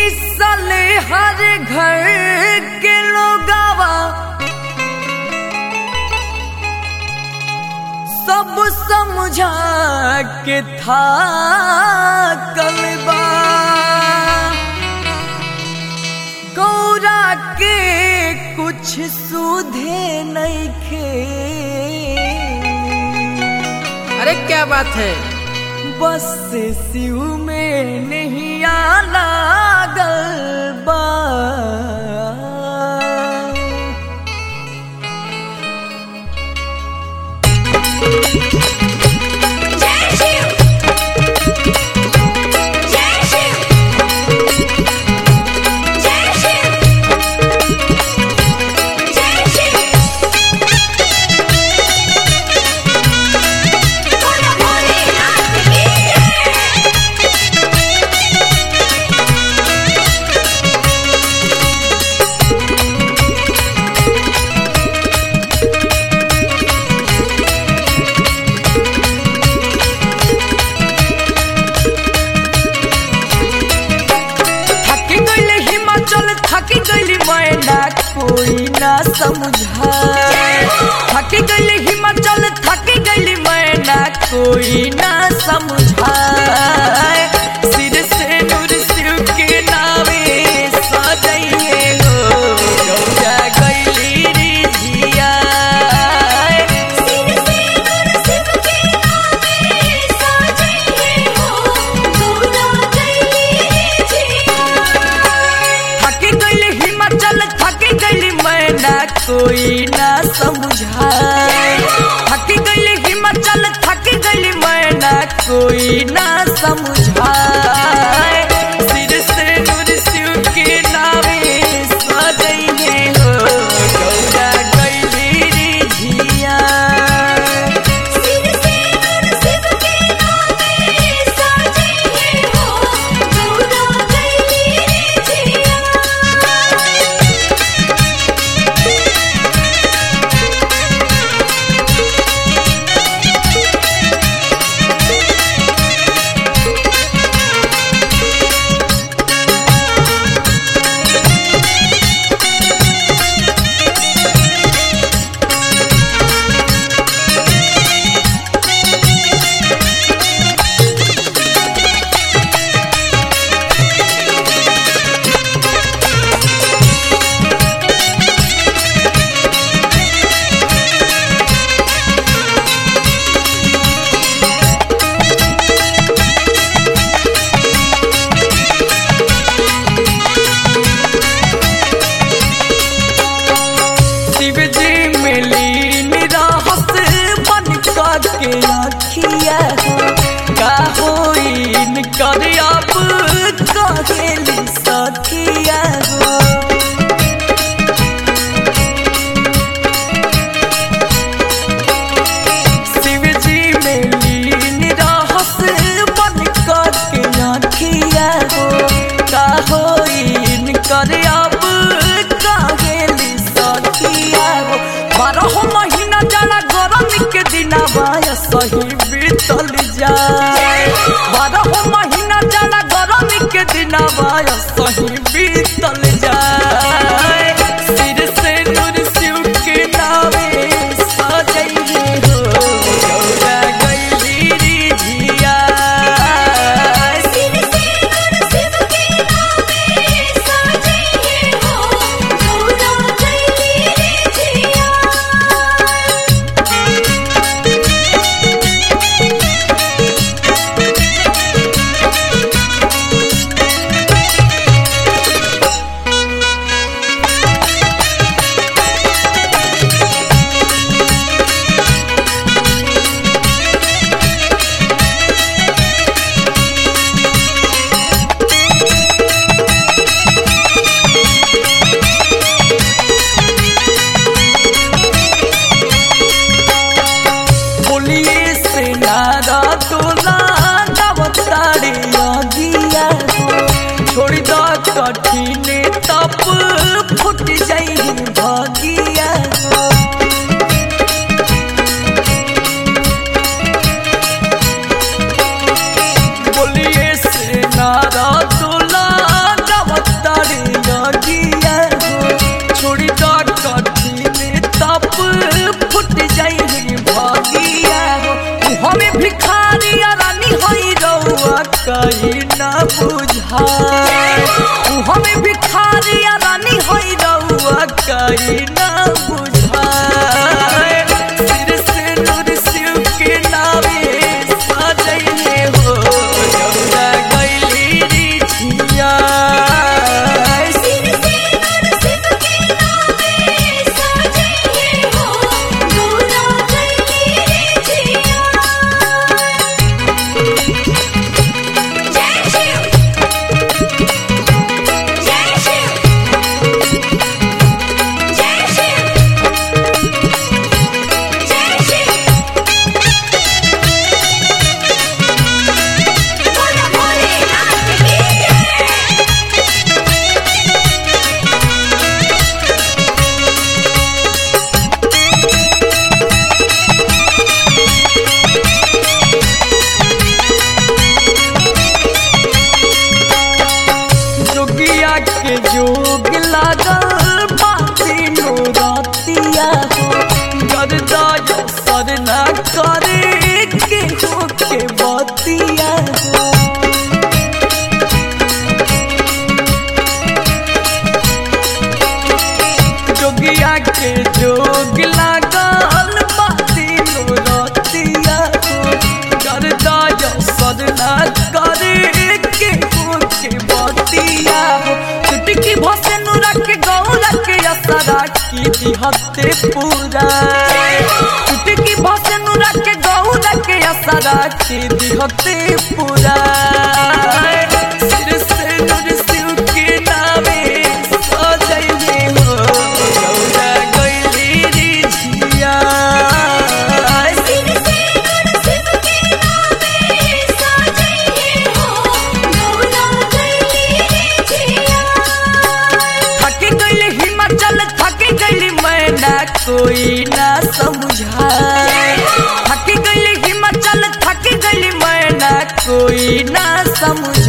साले हर घर के लोगावा सब समझा के था कलबा गौरा के कुछ सुधे नहीं खे अरे क्या बात है बस शिव में नहीं आना गलबा जय शिव जय शिव जय शिव जय शिव बोलो भोलेनाथ की जय थकी गईल हिमाचल थकी गईल मैना कोई ना समझाए थकी गईल हिमाचल थकी गईल मैना कोई ना समझाए सिर से नूर शिव के नावे सजाइए हो गौरा गईली रिझिया सिर से नूर शिव के नामे सजाइए हो गौरा गईली जिया थकी गईल हिमाचल थकी गईल मैना कोई ना समझाए थकी गईल हिमाचल थकी गईल मैना कोई ना समझाए सिर से नूर शिव के नावे सजइहे हो गौरा गईली रिझिया सिर से नूर शिव के नामे सजाइए हो गौरा गईली जिया शिव जी में लीन रहस बन के आखिया हो का होइन कर अब कहेली सखिया हो शिव जी में लीन रहस बन के आखिया हो का होइन कर अब कहेली सखिया हो बारह महीना जाना गरम के दिना बाया सही बीतल जाए बारह महीना जाना गरम के दिना बाया सही बीतल जाए सिर से नूर शिव के नावे सजइहे हो गौरा गईली रिझिया सिर से नूर शिव के नामे सजाइए हो गौरा गईली जिया बोलिए से नारा तोला नवतारे अगिया हो छोड़ द कठिन तप फुट जाई भागिया हो बोलिए से नारा तोला नव जाई ना बुझाए सिर से नूर शिव के नावे सजैले हो गौरा गैली रिझिया सिर से नर शिव के नामे सजइले हो गौरा गैली रिझिया जय शिव जय शिव जय शिव जय शिव बोलो भोलेनाथ की जय जोगिया के जोग लागल बाती नोरतिया हो गरदा सर ना करे के हो के बतिया हो जोगिया के जोग लागल बाती नोरतिया हो गरदा सर ना करे के हो के बतिया हो चुटकी भसे नुरा के गौरा के असरा की दिहते पूरा चुटकी भसे नुरा के गौरा के असरा की दिहते पूरा सिर से नूर शिव के नावे सजैले हो गौरा गैली रिझिया सिर से नर शिव के नामे सजइले हो गौरा गैली रिझिया थक गई हिमाचल थक गई मैना कोई ना समझाए थक गई हिमाचल थक गई मैना कोई ना समझ